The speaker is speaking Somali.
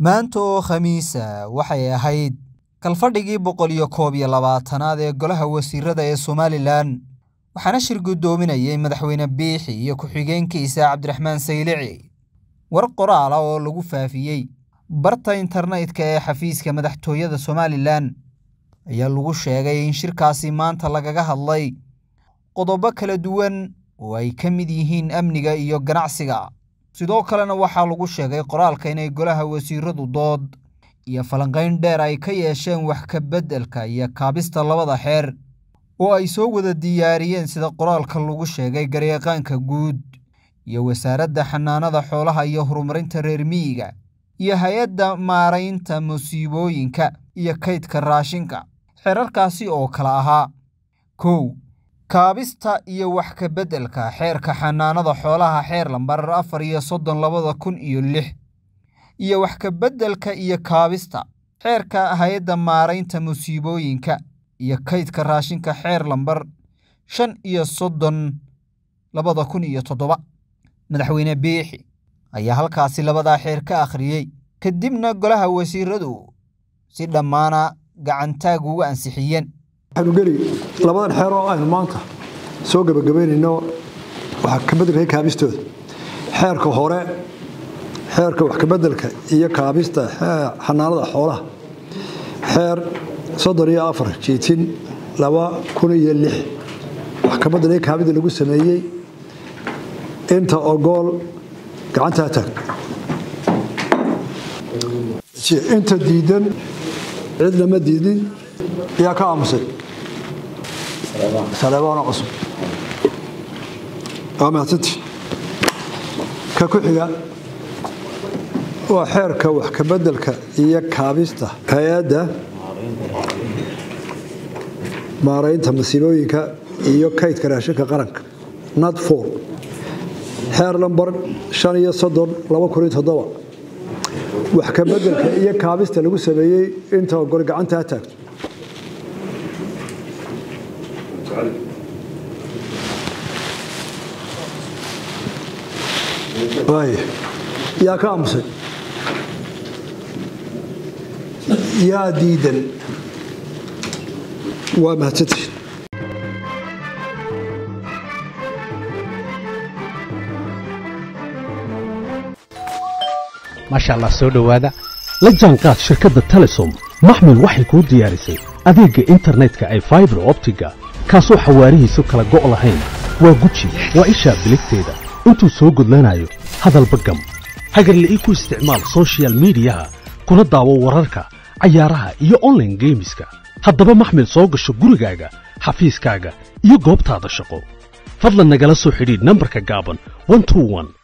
maanta oo khamiisa waxay ahayd kalfadhigii boqol iyo koob iyo labaatanaad ee golaha wasiirada ee somalilan waxaana shir guddoominayay madaxweyne biixi iyo ku-xigeenkiisa cabdiraxmaan saylici war qoraala oo lagu faafiyey barta internetka ee xafiiska madaxtooyada somalilan ayaa lagu sheegay in shirkaasi maanta lagaga hadlay qodobo kala duwan oo ay ka mid yihiin amniga iyo ganacsiga sidoo kalena waxaa lagu sheegay qoraalka inay golaha wasiiradu dood iyo falanqayn dheer ay ka yeesheen wax ka beddelka iyo kaabista labada xeer oo ay soo wada diyaariyeen sida qoraalka lagu sheegay garyaqaanka guud iyo wasaaradda xanaanada xoolaha iyo horumarinta reer miyiga iyo hay-adda maaraynta musiibooyinka iyo kaydka raashinka xeerarkaasi oo kala ahaa kow kaabista iyo wax ka beddelka xeerka xanaanada xoolaha xeer lambar afar iyo soddon labada kun iyo lix iyo wax ka beddelka iyo kaabista xeerka hay-adda maaraynta musiibooyinka iyo kaydka raashinka xeer lambar shan iyo soddon labada kun iyo toddoba madaxweyne biixi ayaa halkaasi labadaa xeer ka akhriyey kadibna golaha wasiiradu si dhammaana gacantaag ugu ansixiyeen waxaanu geli labadan xeer oo aynu maanta soo gebagabaynayno waxaa ka beddelka kaabistooda xeerka hore xeerka wax kabeddelka iyo kaabista xanaanada xoolaha xeer soddon iyo afar jiitin laba kun iyo lix wax kabeddelka kaabida lagu sameeyey inta ogool gacantaa taag inta diidan cid lama diidin ayaa ka aamusay saleebaana cusub waa mahadsanti ka ku xiga waa xeerka wax kabeddelka iyo kaabista hay-adda maaraynta masiibooyinka iyo kaydka raashinka qaranka nad for xeer lambar shan iyo soddon laba kun iyo toddoba wax kabeddelka iyo kaabista lagu sameeyey inta ogol gacantaa taagto waay yaa ka aamusay yaa diidan waa mahadsantii maasha allah soo dhowaada la jaanqaad shirkadda telesom maxmil waxay kuu diyaarisay adeegga internetka ay faibar optiga kaasoo xawaarihiisu kala go' lahayn waa guji waa ishaa biligteeda intuu soo gudlanayo hadalba gam hagarle ii ku isticmaal sochial midiyaha kuna daawo wararka cayaaraha iyo onlaine geemiska haddaba maxmil soo gasho gurigaaga xafiiskaaga iyo goobtaada shaqo fadlan nagala soo xidhiidh nambarka gaaban